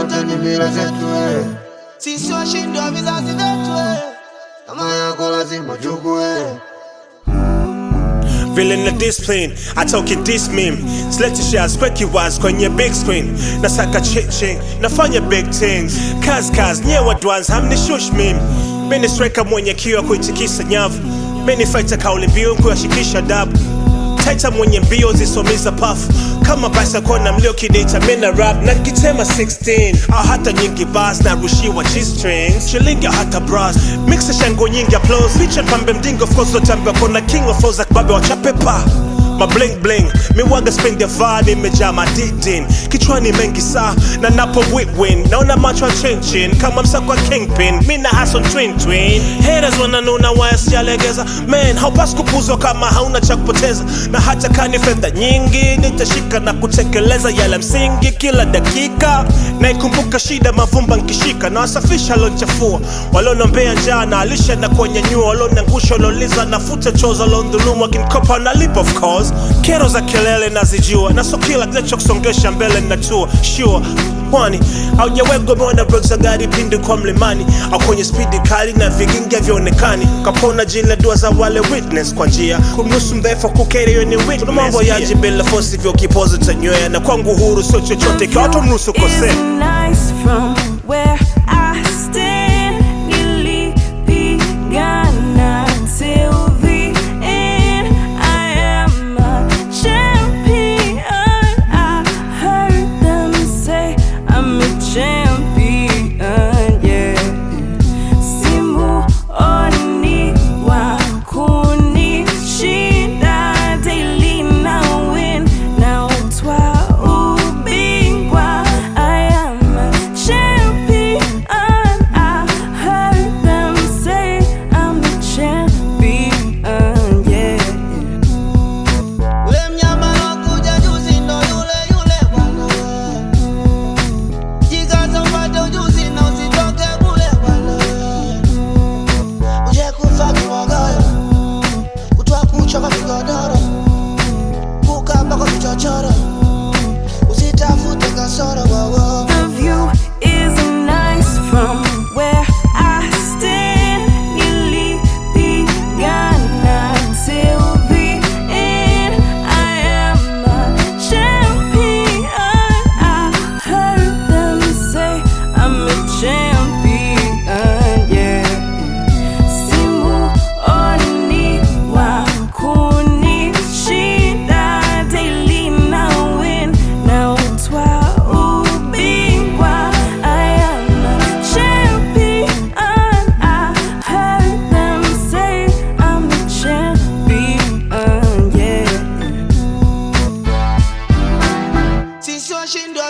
zote ni mila zetu eh. Sisi washindi wa vizazi vyetu eh. Kama yako lazima chukue vile na discipline atoke this meme silete shares kweki waz kwenye big screen nasaka chiching nafanya big things kaz kaz nyewe dwans hamnishush meme mimi striker mwenye kiwa kuitikisa nyavu mimi fighter kauli mbiu kuyashikisha dabu taita mwenye mbio zisomiza pafu kama basa kona mlio kidita mina rap na kitema 16 au hata nyingi bas na rushiwa g-strings shilingi au hata bras mixa shango nyingi applause picha pambe mdingo of course lotambia kona king of flows akbabe wachapepa ma bling bling miwaga spend ya vibe imejaa madidin kichwani mengi saa na napo win naona macho ya chinchin kama msako wa kingpin mi na hason twin twin haters wananuna waya sijalegeza man haupasi kupuzwa kama hauna cha kupoteza na hata kani fedha nyingi nitashika na kutekeleza yale msingi kila dakika naikumbuka shida mavumba nkishika na wasafisha lonchafua walionombea njaa na alisha na kuwanyanyua walionangusha walioliza nafuta choza londhulumu akinkopa nalipa of course kero za kelele nazijua na so kila kinachokusongesha mbele natua sure kwani haujawegwa umeona brek za gari pindi kwa mlimani au kwenye spidi kali na vigingi havyoonekani kapona jina dua za wale witness kwa njia kumruhusu mdhaifu kukeri hiyo ni witness Kuna mambo yaji bila fosi vyo kipozo tanywea na kwangu huru sio chochote kiwa tumruhusu kosea is nice from where I stand. Nilipigana till the end. I am a champion. I heard them say I'm a champion. Yeah. Simuoni wa kunishinda daily na win na utwa ubingwa I am a champion I heard them say I'm a champion yeah Ule mnyama alokuja juzi ndo yule yule bwana. Jikaze upate ujuzi na usitoke kule bwana. Uje kufa kibogoyo, kutwa kucha kwa vigodoro, kukaba kwa vichochoro, usitafute kasoro wowo. The view is nice from where I stand. Nilipigana till the end. I am a champion. I heard them say I'm a champion. Yeah. Simuoni wa kunishinda daily na win na utwa ubingwa I am a champion I heard them say I'm a champion yeah Sisi washindi